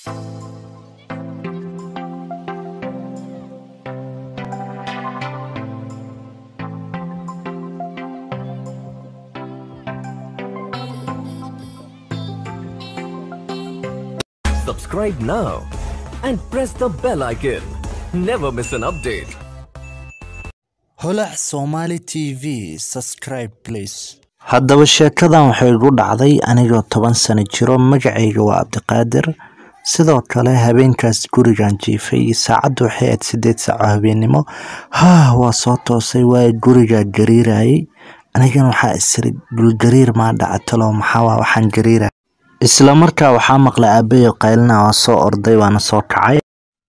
Subscribe now and press the bell icon. Never miss an update. holac somali t v subscribe please haddaba sheekadan waxay igu dhacday anigoo toban sano jiro magacayga waa cabdiqaadir sidoo kale habeenkaas gurigan jiifay saacaddu waxay ahayd sideed saaco habeennimo haa waa soo toosay waayo gurigaa gariirayay anigana waxaa isiri dhulgariir maa dhacatalo maxaa waxaan gariiraya isla markaa waxaa maqlay aabayo qaylina waa soo orday waana soo kacay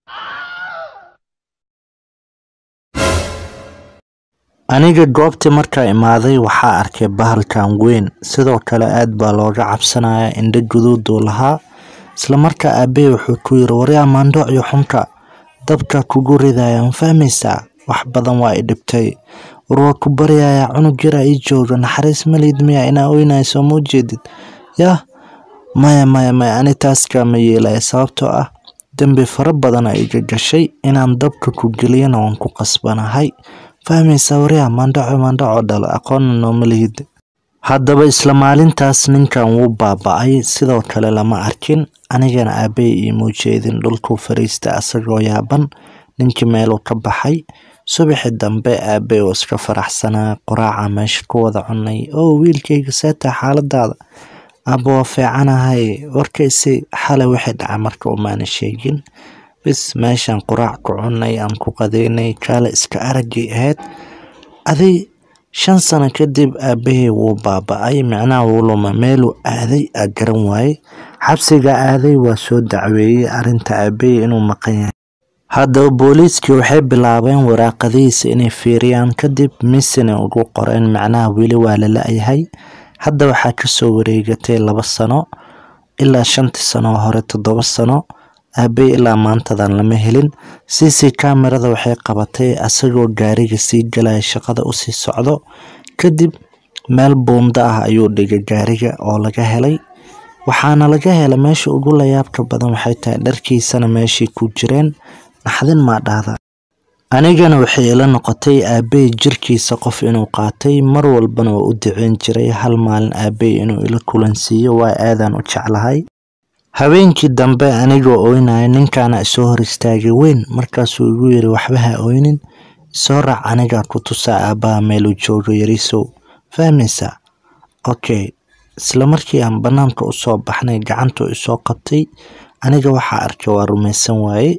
aniga goobtii markaa imaaday waxaa arkay bahalkan weyn sidoo kale aad baa looga cabsanaya indho guduuduu lahaa isla markaa aabey wuxuu ku yiri waryaa maandhoocyo xunka dabka kugu ridaya ma fahmaysaa wax badan waa i dhibtay war waa ku baryayaa cunug yaraa ii jooga naxariis malid miya inaa oynayso ma ujeedid yah maya maya maya ani taas kaama yeelaya sababtoo ah dembi fara badana iga gashay inaan dabka ku geliyana waan ku qasbanahay fahmaysaa waryaa maandhaco maandhaco dhal aqoonna nooma lihid haddaba isla maalintaas ninkan wuu baaba-ay sidoo kale lama arkin anigana aabey iimuu jeedin dhulkuu fariista asagoo yaaban ninkii meeluu ka baxay subaxi dambe aabey oo iska faraxsanaa qoraaca meesha ku wada cunay oo wiilkayga seetaa xaaladaada aaba waa fiicanahay warkaysi xalay waxay dhaca marka umaana sheegin bis meeshaan quraac ku cunay aan ku qadeynay kaale iska aragay ahayd aday shan sano kadib aabahey wuu baaba-ay micnaha wuu luma meeluu aaday aa garan waayey xabsiga aaday waa soo dacweeyey arrinta aabahey inuu maqan yahay haddaba booliiskii waxay bilaabeen waraaqadihiisa inay fiiriyaan kadib misina ugu qoreen macnaha weli waa la la-yahay hadda waxaa kasoo wareegatay laba sano ilaa shantii sano hore toddoba sano aabey ilaa maantadan lama helin cc kamerada waxay qabatay asagoo gaariga sii galaya shaqada usii socdo kadib meel buunda ah ayuu dhigay gaariga oo laga helay waxaana laga helay meesha ugu layaabka badan waxay tahay dharkiisana meeshii ku jireen naxdin maa dhahda anigana waxay ila noqotay aabey jirkiisa qof inuu qaatay mar walbana waa u duceyn jiray hal maalin aabey inuu ila kulansiiyo waa aadaan u jeclahay habeenkii dambe anigoo oynaya ninkaana isoo hor istaagay weyn markaasuu igu yiri waxba ha oynin isoo raac anigaa ku tusaa aabbaha meeluu joogo yariisow fahmaysaa okay isla markii aan bannaanka usoo baxnay gacantuu isoo qabtay aniga waxaa arkay waa rumaysan waaye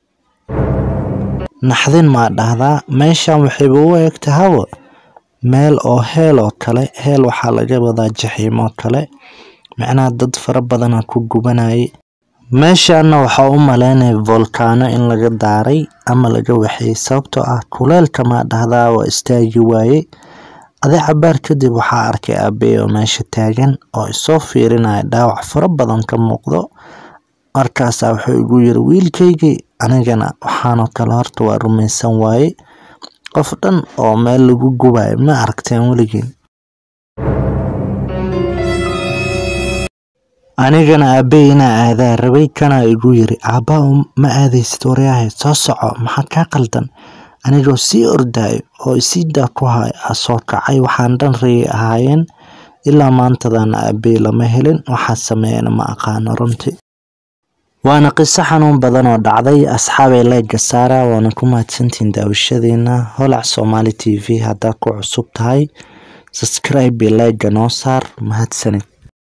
naxdin maa dhahdaa meeshan waxayba u eegtay hawa meel oo heel oo kale heel waxaa laga wadaa jaxiimoo kale macnaha dad fara badana ku gubanayay meeshaana waxaa u maleynaya volkaano in laga daaray ama laga waxeeyey sababtoo ah kuleelka maa dhahdaa waa istaagi waaye adi cabaar kadib waxaa arkay aabey oo meesha taagan oo isoo fiirinaya dhaawac fara badan ka muuqdo markaasaa wuxuu igu yiri wiilkaygii anigana waxaanoo kale horta waa rumaysan waaye qof dhan oo meel lagu gubayo ma aragteen weligiin anigana aabey inaa aadaa rabay kanaa igu yiri aabbaa ma aadaysid waryahay soo soco maxaa kaa qaldan anigoo sii ordaayo oo isiidaa ku hay a soo kacay waxaan dhan rayay ahaayeen ilaa maantadana aabey lama helin waxaa sameeyana ma aqaano runtii waana qiso xanuun badan oo dhacday asxaabay leega saara waana ku mahadsantihiin daawashadeena holac somali t v haddaa ku cusub tahay subscribe leega noo saar mahadsanid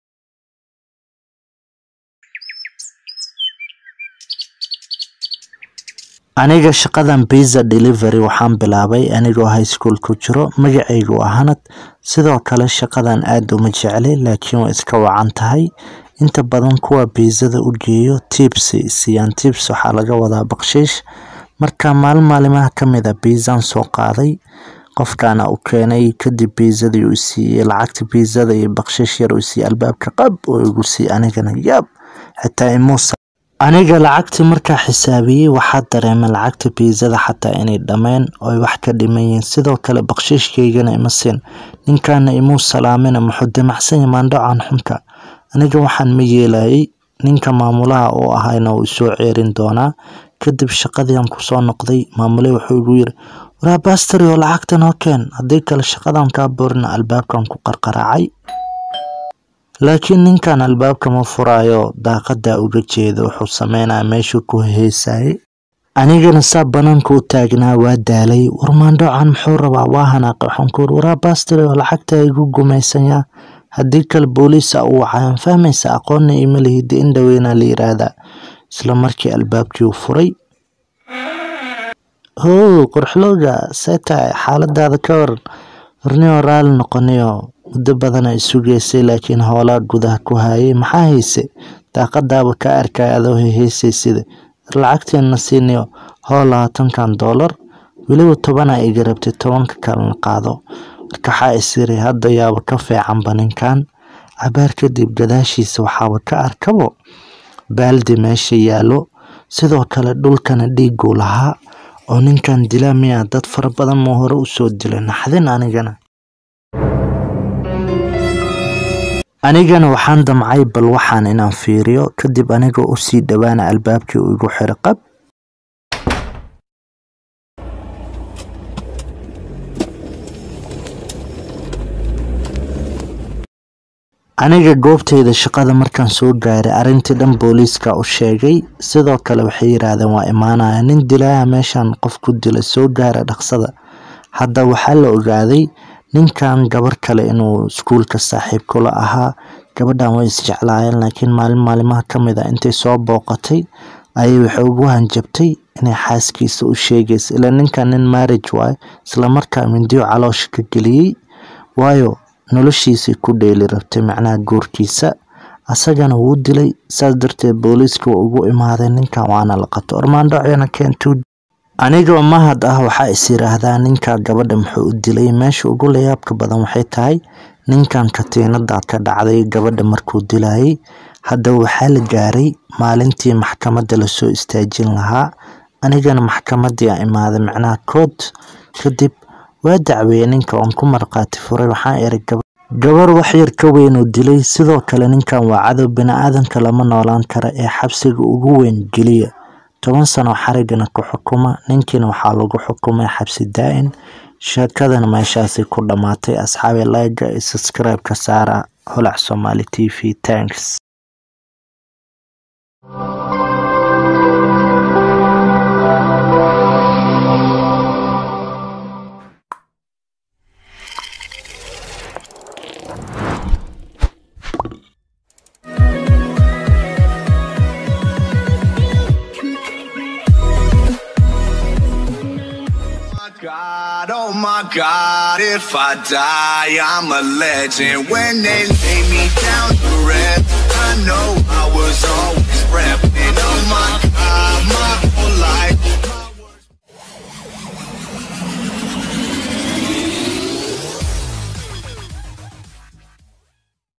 aniga shaqadan biza delivery waxaan bilaabay anigoo high school ku jiro magacaygu waa hanad sidoo kale shaqadan aad uma jeclay laakiin waa iska wacan tahay inta badan kuwa biizada u geeyo tips siiyaan tips waxaa laga wadaa bakshiish marka maalin maalimaha kamid a biizaan soo qaaday qofkaana u keenay kadib biizadii uu siiyey lacagta biizada iyo bakshiish yar uu siiyey albaabka qab oo igu siiyey anigana yaab xitaa imuusa aniga lacagtii markaa xisaabiyey waxaa dareemay lacagta biizada xataa inay dhammeen ooy wax ka dhiman yihiin sidoo kale bakshiishkaygana ima siin ninkaana imuu salaamina muxuu damacsanya maandhacan xunka aniga waxaan ma yeelayay ninka maamulaha uu ahayna wuu isoo ceerin doonaa kadib shaqadiian kusoo noqday maamule wuxuu igu yiri waraa bastari oo lacagta noo keen haddii kale shaqadan kaa boorina albaabkan ku qarqaraacay laakiin ninkan albaabka ma furaayo daaqadaa uga jeeda wuxuu sameynaya meeshuu ku heesayay anigana saa banaanka u taagnaa waa daalay warmaandhoocan muxuu rabaa waa hanaaqay waxaan ku uri waraa bastari oo lacagta igu gumaysanyaa haddii kale booliisa u wacayaan fahmaysa aqoonna ima lihidi in dhaweynaa la yiraahdaa isla markii albaabkii u furay how qorxlowga see tahay xaaladaada ka waran warniyoo raali noqonayo muddo badana isugeysay laakiin hoolaa gudaha ku hayay maxaa hayse daaqadaaba ka arkay adoo heheysay sida lacagteena siinayo hoo labaatankan doolar weliba tobanaa iga rabtay tobanka kalena qaado marka waxaa isiri hadda yaaba ka fiicanba ninkan cabaar kadib gadaashiisa waxaaba ka arkabo baaldi meesha yaalo sidoo kale dhulkana dhiiguu lahaa oo ninkan dilaa miyaa dad fara badan muu hore usoo dilay naxdin anigana anigana waxaan damcay bal waxaan inaan fiiriyo kadib anigoo usii dhowaana albaabkii uu igu xiro qab aniga goobteyda shaqada markaan soo gaaray arrintii dhan booliiska u sheegay sidoo kale waxay yiraahdeen waa imaanaya nin dilaaha meeshan qof ku dila soo gaara dhaqsada hadda waxaa la ogaaday ninkan gabar kale inuu iskuulka saaxiib kula ahaa gabadhan way isjeclaayeen laakiin maalin maalimaha ka mid a intay soo booqatay ayay waxay ugu hanjabtay inay xaaskiisa u sheegaysa ilaa ninkan nin marriage waayo islamarkaa mindiyo caloosha ka geliyey waayo noloshiisay ku dheeli rabtay macnaha guurkiisa asagana wuu dilay saas darteed booliiska waa ugu imaaday ninkan waana la qabto ormaandhocena keentuu anigoo mahad ah waxaa is yiraahdaa ninka gabadha muxuu u dilay meesha ugu layaabka badan waxay tahay ninkan katiinada ka dhacday gabadha markuu dilayay hadda waxaa la gaaray maalintii maxkamadda lasoo istaajin lahaa anigana maxkamadii a imaaday macnaha kood kadib waa dacweeyey ninka oon ku marqaati furay waxaan iri gabar waxyar ka weyn oo dilay sidoo kale ninkan waa cadow bini-aadanka lama noolaan kara ee xabsiga ugu weyn geliya toban sano xarigana ku xukuma ninkiina waxaa lagu xukumay xabsi daa-in sheekadana meeshaasay ku dhammaatay asxaabi layga iyo subscribe-ka saara holac somaali t v tanks God, oh my God, if I die, I'm a legend. When they lay me down to rest,